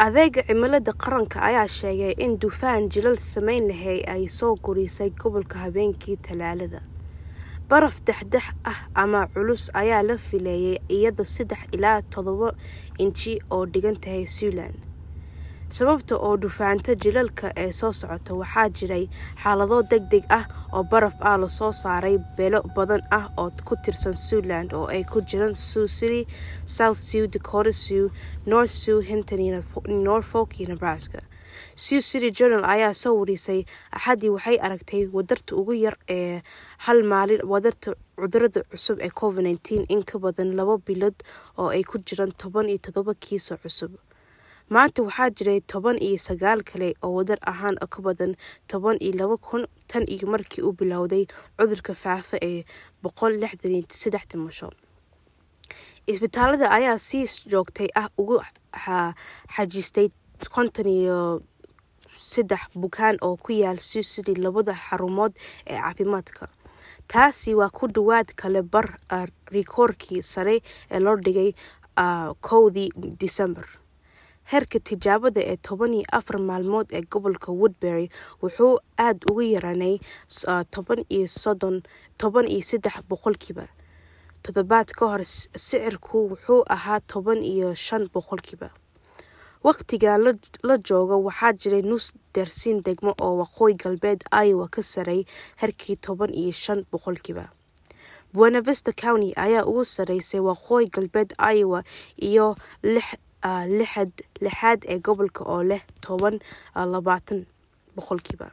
adeega cimilada qaranka ayaa sheegay in dufaan jilal saameyn lahay ay soo gurisay gobolka habeenkii talaalada baraf dexdex ah ama culus ayaa la filayay iyadoo saddex ilaa todoba inji oo dhigan tahay Zealand sababta oo dufaanta jilalka ee soo socota waxaa jiray xaalado degdeg ah oo baraf ah lasoo saaray beelo badan ah oo ku tirsan Zealand oo ay ku jiraan Sioux City, South Sioux, Dakota Sioux, North Sioux, Hinton iyo Norfolk iyo Nebraska Sioux City Journal ayaa soo warisay axadii waxay aragtay wadarta ugu yar ee hal maalin wadarta cudurada cusub ee covid-19 in ka badan laba bilood oo ay ku jiraan toban iyo todoba kiiso cusub maanta waxaa jiray toban iyo sagaal kale oo wadar ahaan ka badan toban iyo laba kun tan iyo markii uu bilowday cudurka faafa ee boqol lixdan iyo saddex dhimasho isbitaalada ayaa si joogtay ah ugu xajistay konton iyo saddex bukaan oo ku yaal Sioux City labada xarumood ee caafimaadka taasi waa ku dhawaad kale bar rikoorkii sare ee loo dhigay kowdii Disembar heerka tijaabada ee toban iyo afar maalmood ee gobolka Woodbury wuxuu aad uga yaraanay toban iyo soddon toban iyo saddex boqolkiiba toddobaad ka hor sicirku wuxuu ahaa toban iyo shan boqolkiiba waqtiga la joogo waxaa jiray nus dersin degmo oo waqooyi galbeed Iowa ka saray heerkii toban iyo shan boqolkiiba Buena Vista County ayaa ugu sareysay waqooyi galbeed Iowa iyo lix lixad lixaad ee gobolka oo leh toban labaatan boqolkiiba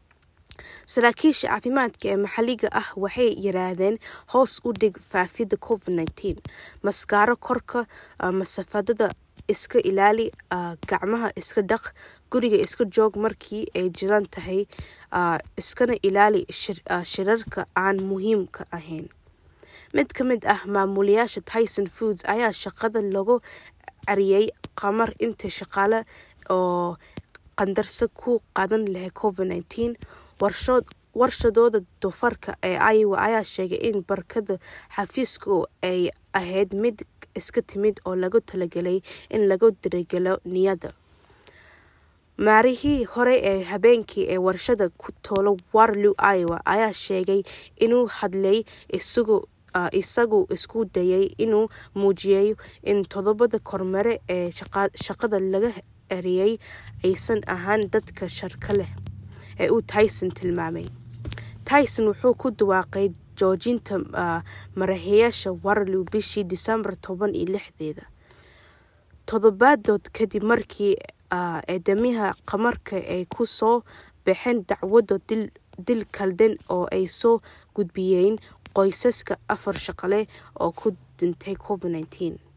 saraakiisha caafimaadka ee maxalliga ah waxay yiraahdeen hoos u dhig faafidda covid-19 maskaaro korka masaafadada iska ilaali gacmaha iska dhaq guriga iska joog markii ay jiraan tahay iskana ilaali shirarka aan muhiimka ahayn mid ka mid ah maamulayaasha Tyson Foods ayaa shaqada lagu cariyay qamar inta shaqaale oo qandarso ku qaadan lahay covid-19 warshood warshadooda doofarka ee Iowa ayaa sheegay in barkada xafiisku ay ahayd mid iska timid oo lagu talagalay in lagu dirigalo niyadda maarihii hore ee habeenkii ee warshada ku toolo Waterloo Iowa ayaa sheegay inuu hadlay isagu isagu isku dayay inuu muujiyo in toddobada kormeere ee shaqada laga eriyay aysan ahaan dadka sharka leh ee uu Tyson tilmaamay Tyson wuxuu ku dhawaaqay joojinta maraxeyaasha Waterloo bishii Disembar toban iyo lixdeeda toddobaadood kadib markii eedamiha qamarka ay ku soo baxeen dacwado dil kaldan oo ay soo gudbiyeen qoysaska afar shaqale oo ku dhintay covid-19